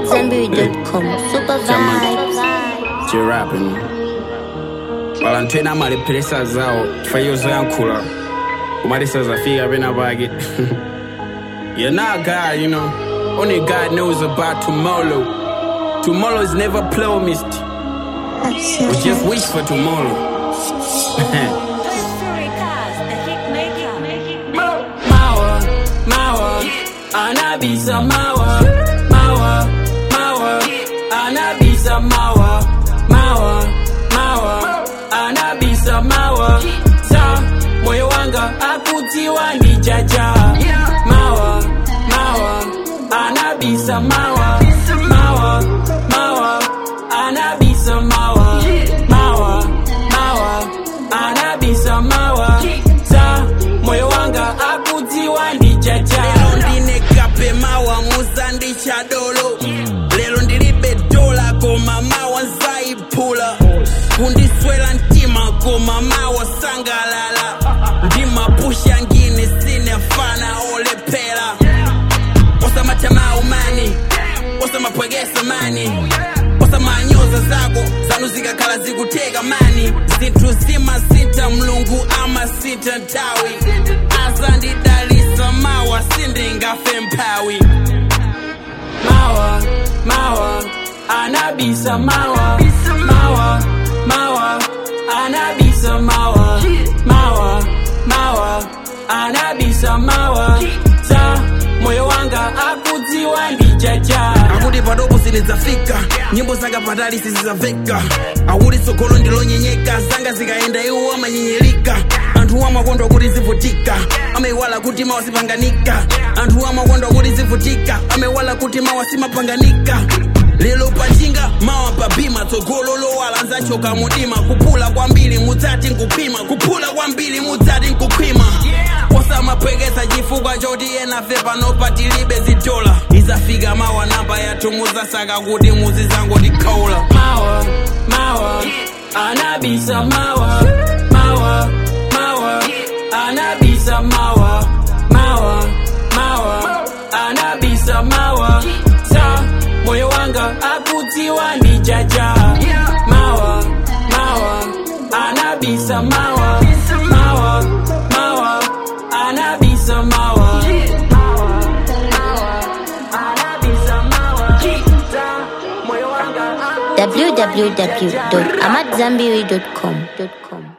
AmadZanbury.com. Super Jamani. vibes. chirapping valanthu ena amalephera zawo chifukwa iyo zoyankhula kumalisa zafika pena pake you're not god you know only god knows about tomorrow tomorrow is never promised we just wish for tomorrow Mawa, mawa, anabisa mawa, mawa, mawa, anabisa mawa, mawa, mawa, anabisa mawa, sa moyo wanga akutiwa ndi jaja, mawa, mawa, anabisa mawa, mawa, mawa, anabisa mawa, mawa, mawa, anabisa mawa, sa moyo wanga akutiwa ndi jaja. lero ndine kape mawa muzanditcha dolo lero ndilibe dola koma mawa nzayiphula kundiswera mtima koma mawa sangalala ndimapusha ngine sinefana olephera osamathamau mani osamapwekesa mani osamanyoza zako zanu zikakhala zikuteka mani zinthu zimasintha mlungu amasintha nthawi azandidalisa mawa sindingafe mphawi mawa mawa anabisa mawa mawa mawa anabisa mawa mawa mawa anabisa mawa sa moyo wanga akudziwa ndi jaja akuti padopo silidzafika nyimbo zanga patali sizizamveka akuti tsogolo ndilonyenyeka zanga zikayenda iwo amanyenyerika anthu amakondwa kuti zivutika amayiwala kuti mawa sipanganika anthu amakondwa kuti zivutika amayiwala kuti mawa simapanganika lero pachinga mawa pabima tsogolo lowala nzachoka mudima kuphula kwambiri mudzati nkupima kuphula kwambiri mudzati nkukhwima osamapwekesa chifukwa choti enafe pano patilibe zidola izafika mawa namba yathu mudzasaka kuti muzizangotikaula mawa mawa anabisa mawa mawa mawa anabisa mawa mawa mawa anabisa mawa sa moyo wanga akutiwa ndi jaja mawa mawa anabisa mawa mawa mawa anabisa mawa anabisa mawa sa moyo wanga www.amadzanbury.com.